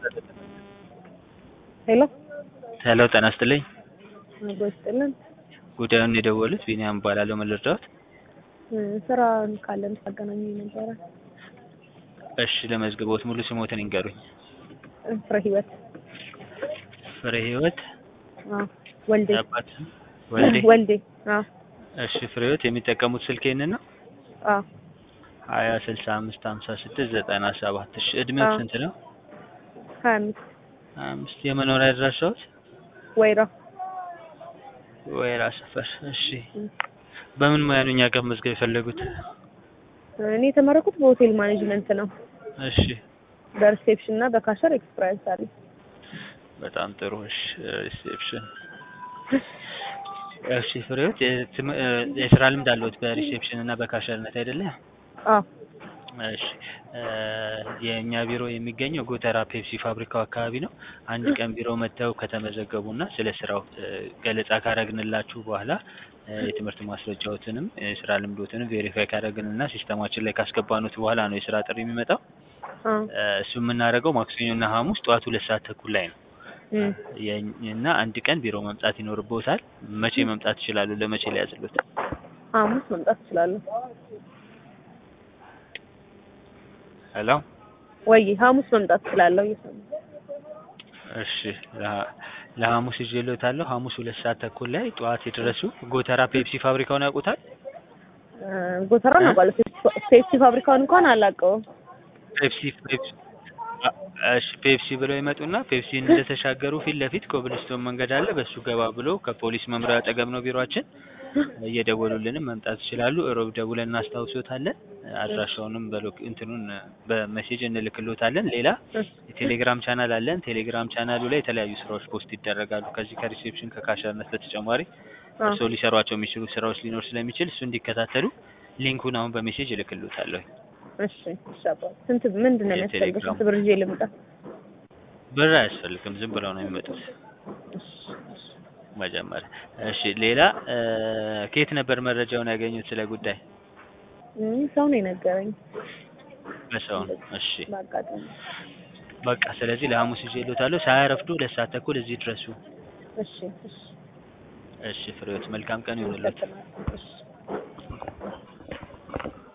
ሄሎ ሄሎ ጤና ይስጥልኝ። ጤና ይስጥልን። ጉዳዩን የደወሉት ቢኒያም እባላለሁ። ምን ልርዳዎት? ስራ ካለን ታገናኙ ነበረ። እሺ ለመዝግቦት ሙሉ ስሞትን ይንገሩኝ። ፍሬ ህይወት ፍሬ ህይወት አዎ፣ ወልዴ የአባት ስም? ወልዴ። ወልዴ አዎ እሺ ፍሬ ህይወት የሚጠቀሙት ስልክ ይህንን ነው? አዎ ሀያ ስልሳ አምስት ሀምሳ ስድስት ዘጠና ሰባት እሺ እድሜው አዎ። ስንት ነው? ሀያ አምስት ሀያ አምስት የመኖሪያ አድራሻዎት? ወይራ ወይራ ሰፈር። እሺ በምን ሙያ ነው እኛ ጋር መዝገብ የፈለጉት? እኔ የተመረኩት በሆቴል ማኔጅመንት ነው። እሺ በሪሴፕሽን እና በካሸር ኤክስፒሪየንስ አለኝ። በጣም ጥሩ። እሺ ሪሴፕሽን እሺ ፍሬ ህይወት የትም- እ የስራ ልምድ አለዎት በሪሴፕሽን እና በካሸርነት አይደለ? አዎ እሺ እ የእኛ ቢሮ የሚገኘው ጎተራ ፔፕሲ ፋብሪካው አካባቢ ነው። አንድ ቀን ቢሮ መጥተው ከተመዘገቡና ስለ ስራው እ ገለጻ ካረግንላችሁ በኋላ እ የትምህርት ማስረጃዎትንም የስራ ልምዶትንም ቬሪፋይ ካረግንና ሲስተማችን ላይ ካስገባኑት በኋላ ነው የስራ ጥሪ የሚመጣው። አዎ እ እሱ የምናደርገው ማክሰኞና ሐሙስ ጠዋት ሁለት ሰዓት ተኩል ላይ ነው። እም። የኝ- እና አንድ ቀን ቢሮ መምጣት ይኖርብዎታል። መቼ መምጣት ይችላሉ? ለመቼ ሊያዝሉት? ሐሙስ መምጣት እችላለሁ ሄሎ ወይ ሐሙስ መምጣት እችላለሁ። እየሰማሁ እሺ ለሐ- ለሐሙስ ይዤልዎታለሁ። ሐሙስ ሁለት ሰዓት ተኩል ላይ ጠዋት ይድረሱ። ጎተራ ፔፕሲ ፋብሪካውን ያውቁታል? እ ጎተራ ነው ባለ ፔፕሲ ፋብሪካውን እንኳን አላውቀውም። ፔፕሲ ፔፕሲ አ- እሺ ፔፕሲ ብለው ይመጡና ፔፕሲን እንደተሻገሩ ፊት ለፊት ኮብልስቶን መንገድ አለ። በሱ ገባ ብሎ ከፖሊስ መምሪያ አጠገብ ነው ቢሮአችን። እየደወሉልንም መምጣት ይችላሉ። እሮብ ደውለን እናስታውሶታለን። አድራሻውንም በሎክ እንትኑን በሜሴጅ እንልክሎታለን። ሌላ የቴሌግራም ቻናል አለን። ቴሌግራም ቻናሉ ላይ የተለያዩ ስራዎች ፖስት ይደረጋሉ። ከዚህ ከሪሴፕሽን ከካሸርነት በተጨማሪ አዎ እርስዎ ሊሰሯቸው የሚችሉ ስራዎች ሊኖር ስለሚችል እሱ እንዲከታተሉ ሊንኩን አሁን በሜሴጅ እልክሎታለሁ። እሺ እሺ አባ ስንት ምንድን ነው የሚያስፈልገው? የቴሌግራም ስንት ብር ይዤ ልምጣ? ብር አያስፈልግም። ዝም ብለው ነው የሚመጡት እሺ እሺ መጀመሪያ። እሺ ሌላ እ ከየት ነበር መረጃውን ያገኙት ስለ ጉዳይ? እም፣ ሰው ነው የነገረኝ በሰው ነው። እሺ በአጋጣሚ። በቃ ስለዚህ ለሐሙስ ይዤልዎታለሁ። ሳያረፍዱ ሁለት ሰዓት ተኩል እዚህ ድረሱ። እሺ እሺ እሺ ፍሬዎት መልካም ቀን ይሁንልዎት። አመሰግናለሁ። እሺ